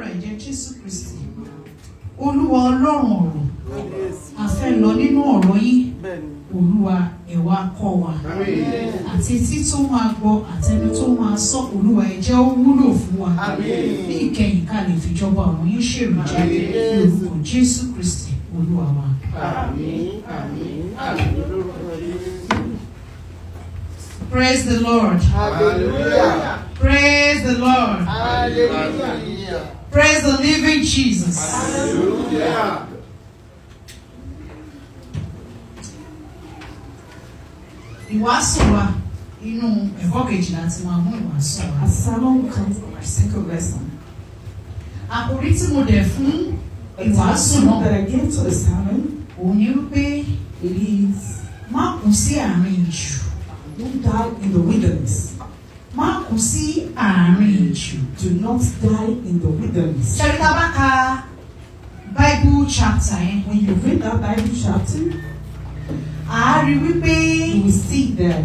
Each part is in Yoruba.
agbára ẹ̀jẹ̀ Jésù Kristi Olúwa Ọlọ́run ọ̀rọ̀ a fẹ́ lọ nínú ọ̀rọ̀ yín Olúwa ẹ wá kọ́ wa àti etí tó máa gbọ́ àtẹni tó máa sọ Olúwa ẹ jẹ́ ó wúlò fún wa ní ìkẹyìn ká lè fìjọba ọ̀run yín ṣèrò jẹ́ lórúkọ Jésù Kristi Olúwa wa. Praise the Lord. Hallelujah. Praise the Lord. Hallelujah. Praise the living Jesus. Hallelujah. Ìwàásù wa inú ẹ̀kọ́ kejìlá ti máa mú ìwàásù wa. Our sermon comes from our second lesson. Àkòrí tí mo dẹ̀ fún The ìwàásù title náà that I gave to the sermon òun ni wípé it is má kú sí àárín ìjù. Don't die in the wilderness. Má kú sí àárín ìjù. Do not die in the wilderness. Ṣẹ́rí tá a bá ka Bible chapter yẹn, When you read that Bible chapter, à á rí wípé you will see that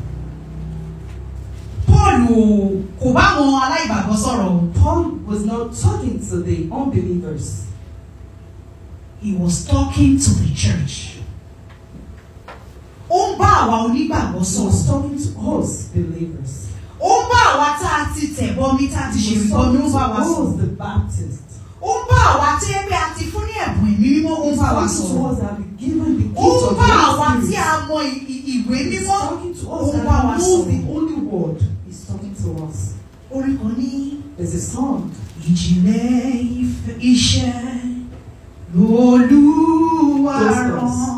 Paul ò- kò bá àwọn aláìgbàgbọ́ sọ̀rọ̀ o. Paul was not talking to the unbelievers. He was talking to the church. Ó ń bá àwa onígbàgbọ́ He was sọ̀rọ̀. talking to us believers. Ó ń bá àwa tá a ti tẹ̀bọmi tá a ti ṣe He was ìbọmi ó talking ń to bá wa us sọ̀rọ̀. the Baptists. Ó ń bá àwa tí ẹ pé a ti fún ní ẹ̀bùn ẹ̀mí mímọ́ ó ń He's bá wa talking to sọ̀rọ̀. us that we given the gift Ó ń of bá the àwa Holy tí Spirit. a mọ ì- ì- ìwé He's mímọ́ talking to ó us ń bá wa that knows the sọ̀rọ̀. only word. He's talking to us. Orin kan ní There's a song. ìjìnlẹ̀ ìfẹ́ iṣẹ́ lolúwa Gospels. rán.